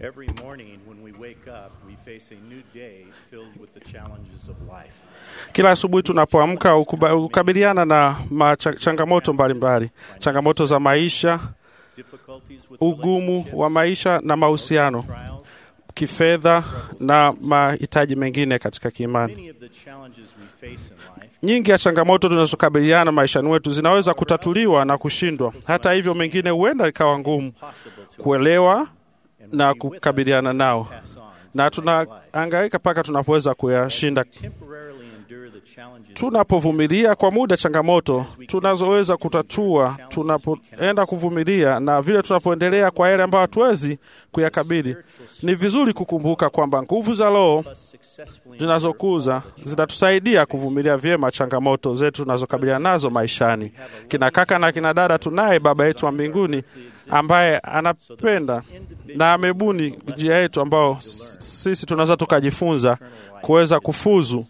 Every morning when we wake up, we face a new day filled with the challenges of life. Kila asubuhi tunapoamka ukuba- hukabiliana na macha- changamoto mbalimbali, changamoto za maisha, Difficulties with ugumu relationships, wa maisha na mahusiano, trials. kifedha na mahitaji mengine katika kiimani. Many of the challenges we face in life Nyingi ya changamoto tunazokabiliana maishani wetu zinaweza kutatuliwa na kushindwa. Hata hivyo, mengine huenda ikawa ngumu possible to kuelewa and na will be with us kukabiliana nao, pass on na to the next life. tunahangaika mpaka tunapoweza kuyashinda. Temporarily endure the challenges Tunapovumilia kwa muda changamoto tunazoweza kutatua, tunapoenda kuvumilia na vile tunapoendelea kwa yale ambayo hatuwezi kuyakabili, ni vizuri kukumbuka kwamba nguvu za Roho us successfully zinazokuza zitatusaidia kuvumilia vyema changamoto zetu tunazokabiliana nazo maishani. Kina kaka na kina dada, tunaye Baba yetu wa mbinguni ambaye anapenda na amebuni njia yetu ambao s- sisi tunaweza tukajifunza kuweza kufuzu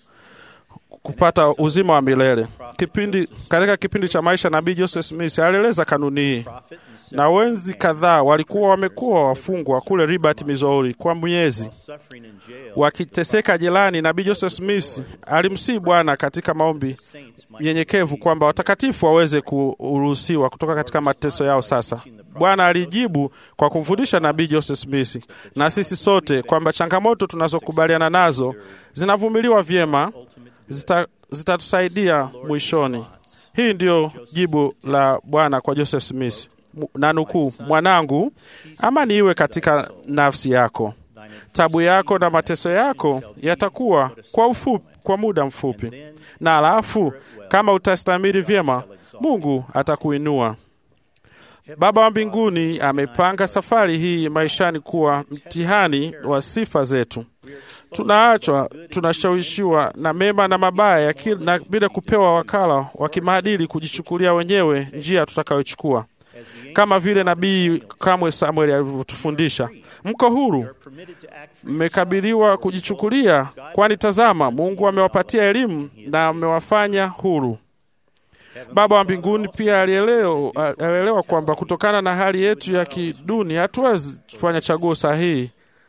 kupata uzima wa milele. Kipindi katika kipindi cha maisha nabii Joseph Smith alieleza kanuni hii, prophet and na wenzi kadhaa walikuwa wamekuwa wafungwa kule Liberty, Missouri kwa miezi suffering in jail. wakiteseka jelani. Nabii Joseph Smith alimsihi Bwana katika maombi Saints might nyenyekevu kwamba watakatifu waweze kuruhusiwa kutoka katika mateso yao. Sasa Bwana alijibu kwa kumfundisha nabii Joseph Smith na sisi sote kwamba changamoto tunazokubaliana nazo zinavumiliwa vyema, zita- zitatusaidia mwishoni. Hii ndiyo jibu la Bwana kwa Joseph Smith, Mu- na nukuu, mwanangu, amani iwe katika nafsi yako tabu yako na mateso yako yatakuwa kwa ufupi, kwa muda mfupi, na alafu kama utastamiri vyema, Mungu atakuinua. Baba wa mbinguni amepanga safari hii maishani kuwa mtihani wa sifa zetu. Tunaachwa, tunashawishiwa na mema na mabaya ya kila- na bila kupewa wakala wa kimaadili kujichukulia wenyewe njia tutakayochukua, kama vile nabii kamwe Samuel alivyotufundisha. Mko huru, permitted to act free. mmekabiliwa kujichukulia, kwani tazama, Mungu amewapatia elimu na amewafanya huru. Baba wa mbinguni pia alielewa, alielewa kwamba kutokana na hali yetu ya kiduni hatuwezi kufanya chaguo sahihi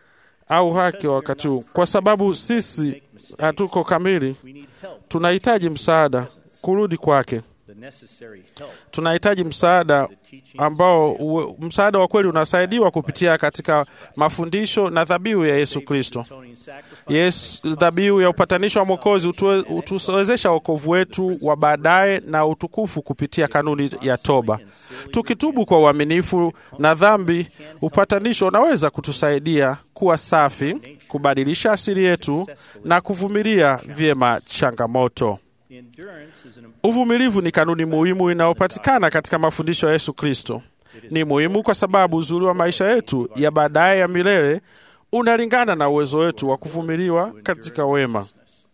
au haki wa wakati huu, kwa sababu sisi hatuko kamili. We need help, Tunahitaji msaada kurudi kwake. the necessary help. Tunahitaji msaada ambao uwe- msaada wa kweli unasaidiwa kupitia katika mafundisho na dhabihu ya Yesu Kristo. Atoning sacrifice. Yesu, dhabihu ya upatanisho wa Mwokozi utue- utuwezesha wokovu wetu wa baadaye na utukufu kupitia kanuni ya toba. Tukitubu kwa uaminifu na dhambi, upatanisho unaweza kutusaidia kuwa safi, kubadilisha asili yetu na kuvumilia vyema changamoto. Endurance is an Uvumilivu ni kanuni muhimu inayopatikana katika mafundisho ya Yesu Kristo. Ni muhimu kwa sababu uzuri wa maisha yetu ya baadaye ya milele unalingana na uwezo wetu wa kuvumiliwa katika wema.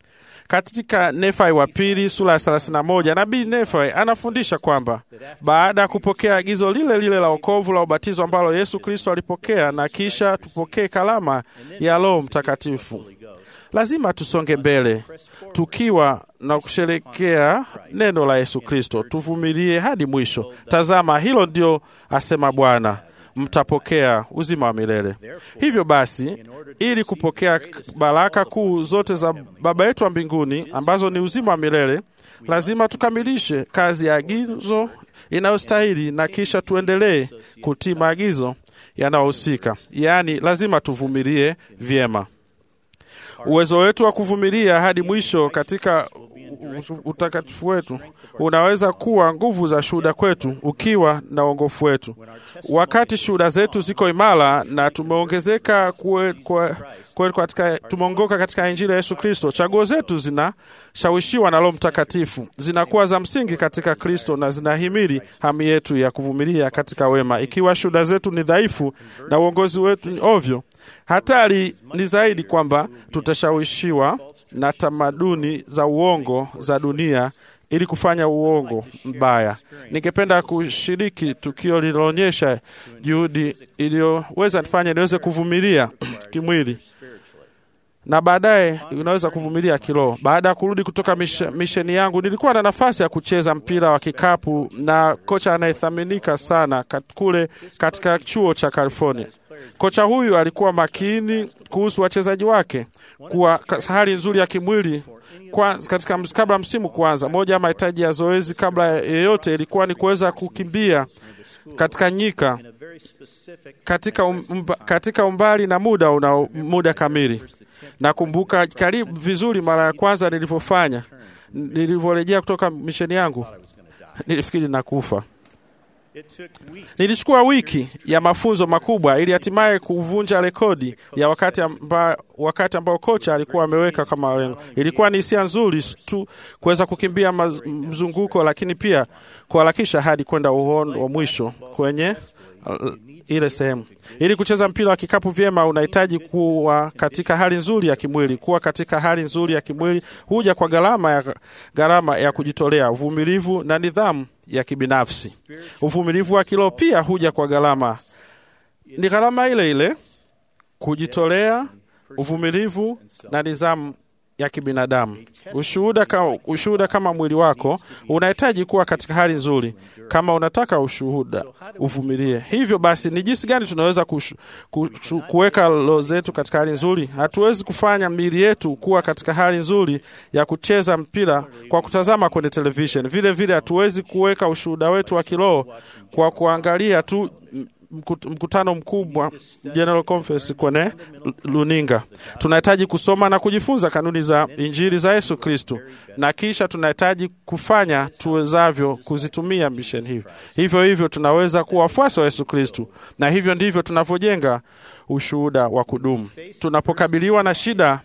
Katika Nefai wa pili sura ya 31 nabii Nefai anafundisha kwamba baada ya kupokea agizo lile lile la wokovu la ubatizo ambalo Yesu Kristo alipokea na kisha tupokee kalama ya Roho Mtakatifu, lazima tusonge mbele tukiwa na kusherekea neno la Yesu Kristo, tuvumilie hadi mwisho. Tazama, hilo ndio asema Bwana, mtapokea uzima wa milele. Hivyo basi, ili kupokea baraka kuu zote za Baba yetu wa mbinguni ambazo ni uzima wa milele, lazima tukamilishe kazi ya agizo inayostahili na kisha tuendelee kutii maagizo yanayohusika, yaani lazima tuvumilie vyema. Uwezo wetu wa kuvumilia hadi mwisho katika u- utakatifu wetu unaweza kuwa nguvu za shuhuda kwetu ukiwa na uongofu wetu. Wakati shuhuda zetu ziko imara na tumeongezeka kue, kue, kue katika, tumeongoka katika Injili ya Yesu Kristo, chaguo zetu zinashawishiwa na Roho Mtakatifu, zinakuwa za msingi katika Kristo na zinahimili hamu yetu ya kuvumilia katika wema. Ikiwa shuhuda zetu ni dhaifu na uongozi wetu ni ovyo, hatari ni zaidi kwamba tutashawishiwa na tamaduni za uongo za dunia ili kufanya uongo mbaya. Ningependa kushiriki tukio lililoonyesha juhudi iliyoweza nifanya niweze kuvumilia kimwili na baadaye unaweza kuvumilia kiroho. Baada ya kurudi kutoka mish- misheni yangu, nilikuwa na nafasi ya kucheza mpira wa kikapu na kocha anayethaminika sana kat, kule katika chuo cha California. Kocha huyu alikuwa makini kuhusu wachezaji wake kuwa ka- hali nzuri ya kimwili kwa, katika ms- kabla msimu kuanza. Moja ya mahitaji ya zoezi kabla ya yeyote ilikuwa ni kuweza kukimbia katika nyika in a very specific katika, um, umba, katika umbali na muda una muda kamili. Nakumbuka karibu vizuri mara ya kwanza nilivyofanya, nilivyorejea kutoka misheni yangu, I was going to die. nilifikiri nakufa. It took weeks Nilichukua wiki ya mafunzo makubwa ili hatimaye kuvunja rekodi ya wakati, amba, wakati ambao kocha alikuwa ameweka kama lengo. Ilikuwa ni hisia nzuri tu kuweza kukimbia maz, mzunguko, lakini pia kuharakisha hadi kwenda uhondo wa mwisho kwenye uh, ile sehemu. Ili kucheza mpira wa kikapu vyema, unahitaji kuwa katika hali nzuri ya kimwili. Kuwa katika hali nzuri ya kimwili huja kwa gharama ya, gharama ya kujitolea, uvumilivu na nidhamu ya kibinafsi. Uvumilivu wa kiroho pia huja kwa gharama, ni gharama ile ile, kujitolea, uvumilivu na nidhamu ya kibinadamu. Ushuhuda kama, ushuhuda kama mwili wako unahitaji kuwa katika hali nzuri. Kama unataka ushuhuda, uvumilie. Hivyo basi, ni jinsi gani tunaweza kushu- kushu- kuweka roho zetu katika hali nzuri? Hatuwezi kufanya miili yetu kuwa katika hali nzuri ya kucheza mpira kwa kutazama kwenye television. Vile vile hatuwezi kuweka ushuhuda wetu wa kiroho kwa kuangalia tu mkut- mkutano mkubwa General Conference kwenye luninga. Tunahitaji kusoma na kujifunza kanuni za Injili za Yesu Kristo, na kisha tunahitaji kufanya tuwezavyo kuzitumia misheni hivi. Hivyo hivyo tunaweza kuwa wafuasi wa Yesu Kristo, na hivyo ndivyo tunavyojenga ushuhuda wa kudumu. Tunapokabiliwa na shida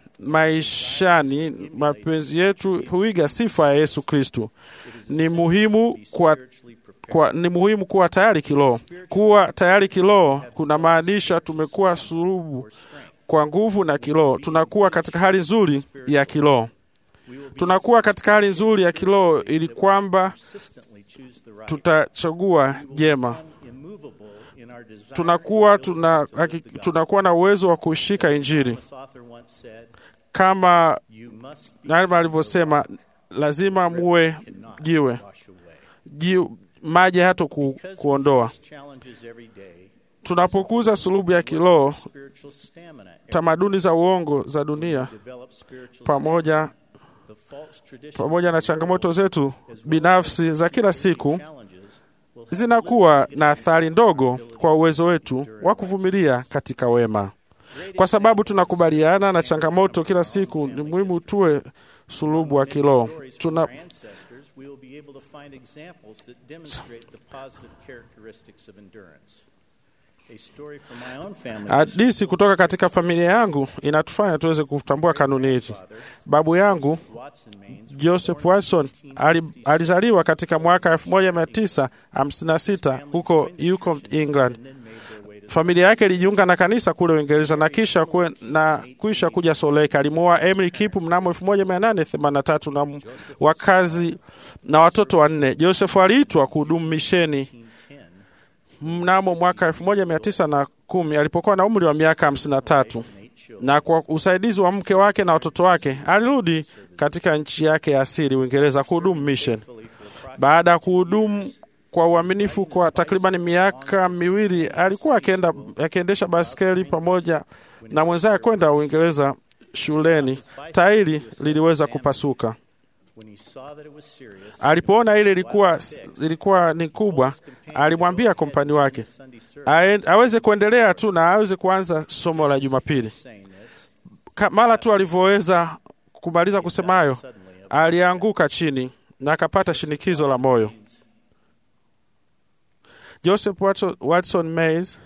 maishani, mapenzi yetu huiga sifa ya Yesu Kristo. Ni muhimu kwa kwa, ni muhimu kuwa tayari kiroho. Kuwa tayari kiroho kuna maanisha tumekuwa sulubu kwa nguvu na kiroho. Tunakuwa katika hali nzuri ya kiroho, tunakuwa katika hali nzuri ya kiroho ili kwamba consistently choose the right, tutachagua jema. immovable in our desire. Tunakuwa tuna, haki- tunakuwa na uwezo wa kushika Injili This author once said, kama "You must be Nalma alivyosema, lazima muwe cannot jiwe wash away." ji, maji hata ku, Because we kuondoa. face challenges every day, Tunapokuza sulubu ya kiroho, spiritual stamina, tamaduni za uongo za dunia develop spiritual pamoja the false traditions pamoja na changamoto zetu binafsi za kila siku challenges will zinakuwa na athari ndogo kwa uwezo wetu wa kuvumilia katika wema. Kwa sababu tunakubaliana na changamoto kila siku, ni muhimu tuwe sulubu wa kiroho. stories from Tuna, our ancestors, we will be able to find examples that demonstrate the positive characteristics of endurance. A story from my own family hadithi kutoka katika familia yangu inatufanya tuweze kutambua kanuni hizi. Babu yangu Watson Maines Joseph Watson ali, alizaliwa katika mwaka 1956 huko Yukon, England. then made their way to Familia yake ilijiunga na kanisa kule Uingereza na kisha kwe, na kisha kuja Soleka. Alimwoa Emily Kipu mnamo 1883 na m- wakazi na watoto wanne. Joseph aliitwa kuhudumu misheni 1910 mnamo mwaka 1910 alipokuwa na umri wa miaka 53 and eight children. na kwa usaidizi wa mke wake na watoto wake alirudi katika nchi yake ya asili Uingereza kuhudumu mission. Faithfully for approximately Baada ya kuhudumu kwa uaminifu kwa takriban miaka miwili, alikuwa akienda akiendesha baskeli pamoja na mwenzake kwenda Uingereza shuleni. Tairi liliweza kupasuka. when he saw that it was serious, Alipoona ile ilikuwa ilikuwa ni kubwa, alimwambia kompani wake Sunday service ae- aweze kuendelea tu na aweze kuanza somo la Jumapili. saying this, Ka- Mara tu alivyoweza kumaliza kusema hayo, suddenly alianguka chini na akapata shinikizo la moyo. Joseph Watson, Watson Mays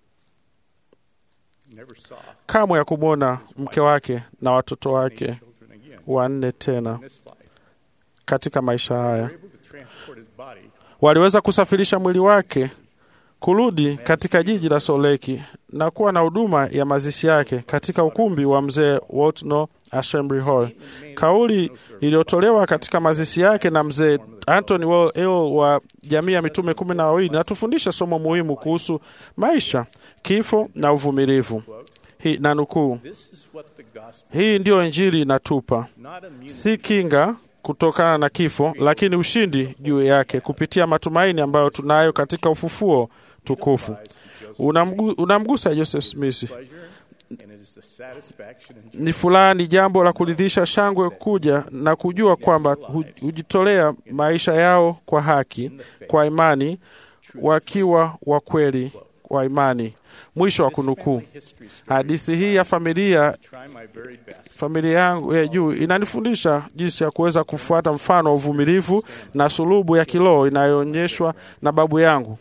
never saw kamwe ya kumwona mke wake na watoto wake children again wanne tena in this life. katika maisha haya. Able to transport his body Waliweza kusafirisha mwili wake kurudi katika jiji la Soleki na kuwa na huduma ya mazishi yake katika ukumbi wa mzee Waltno Assembly Hall. Kauli iliyotolewa katika mazishi yake na mzee Anthony Wall Hill wa jamii ya mitume kumi na wawili natufundisha somo muhimu kuhusu maisha, kifo na uvumilivu. Hii na nukuu, This is what the gospel, hii ndiyo Injili inatupa, not immunity, si kinga kutokana na kifo, lakini ushindi juu yake kupitia matumaini ambayo tunayo katika ufufuo tukufu. Unamgu, unamgusa Joseph Smith. Ni furaha, ni jambo la kuridhisha, shangwe kuja na kujua kwamba hujitolea maisha yao kwa haki, kwa imani, wakiwa wa kweli wa imani. Mwisho wa kunukuu. Hadithi hii ya familia familia yangu ya juu inanifundisha jinsi ya kuweza kufuata mfano wa uvumilivu na sulubu ya kiroho inayoonyeshwa na babu yangu.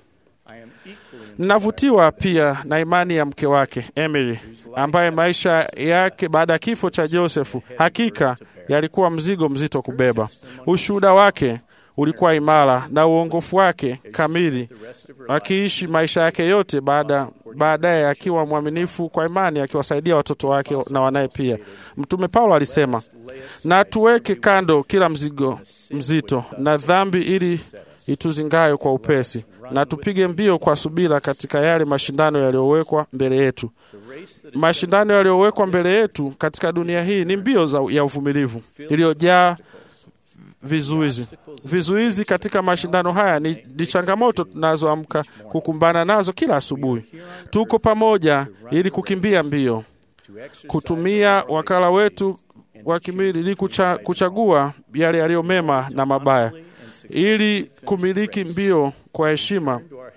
Ninavutiwa pia na imani ya mke wake Emily, ambaye maisha yake baada ya kifo cha Josefu hakika yalikuwa mzigo mzito kubeba. Ushuhuda wake ulikuwa imara na uongofu wake kamili, akiishi maisha yake yote baada baadaye akiwa mwaminifu kwa imani, akiwasaidia watoto wake na wanaye pia. Mtume Paulo alisema, na tuweke kando kila mzigo mzito na dhambi ili ituzingayo kwa upesi, na tupige mbio kwa subira katika yale mashindano yaliyowekwa mbele yetu. Mashindano yaliyowekwa mbele yetu katika dunia hii ni mbio za, ya uvumilivu iliyojaa vizuizi. Vizuizi katika mashindano haya ni, ni changamoto tunazoamka kukumbana nazo kila asubuhi. Tuko pamoja ili kukimbia mbio, kutumia wakala wetu wa kimwili ili kucha, kuchagua yale yaliyo mema na mabaya, ili kumiliki mbio kwa heshima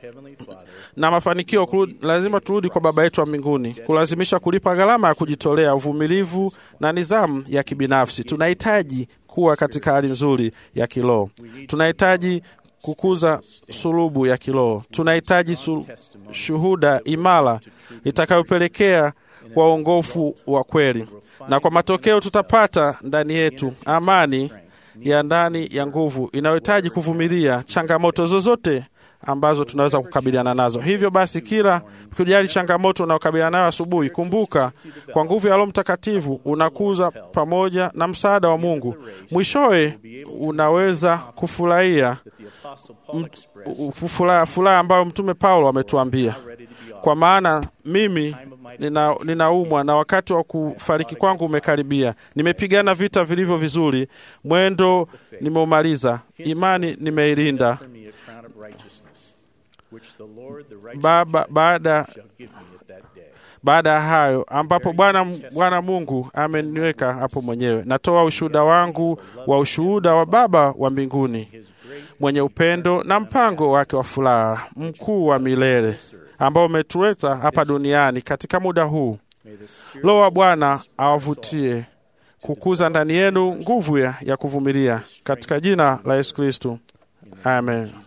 na mafanikio kurudi, lazima turudi kwa Baba yetu wa mbinguni, kulazimisha kulipa gharama ya kujitolea, uvumilivu na nidhamu ya kibinafsi. Tunahitaji kuwa katika hali nzuri ya kiroho. Tunahitaji kukuza sulubu ya kiroho. Tunahitaji shuhuda imara itakayopelekea kwa uongofu wa kweli, na kwa matokeo tutapata ndani yetu amani ya ndani ya nguvu inayohitaji kuvumilia changamoto zozote ambazo tunaweza kukabiliana nazo. Hivyo basi, kila kujali changamoto unayokabiliana nayo asubuhi, kumbuka kwa nguvu ya Roho Mtakatifu unakuza pamoja na msaada wa Mungu. Mwishowe unaweza kufurahia furaha ambayo Mtume Paulo ametuambia, kwa maana mimi nina, ninaumwa na wakati wa kufariki kwangu umekaribia. Nimepigana vita vilivyo vizuri, mwendo nimeumaliza, imani nimeilinda. Baba, baada baada ya hayo ambapo Bwana Bwana Mungu ameniweka hapo mwenyewe, natoa ushuhuda wangu wa ushuhuda wa Baba wa mbinguni mwenye upendo na mpango wake wa furaha mkuu wa milele ambao umetuleta hapa duniani katika muda huu. Roho wa Bwana awavutie kukuza ndani yenu nguvu ya, ya kuvumilia katika jina la Yesu Kristo, amen.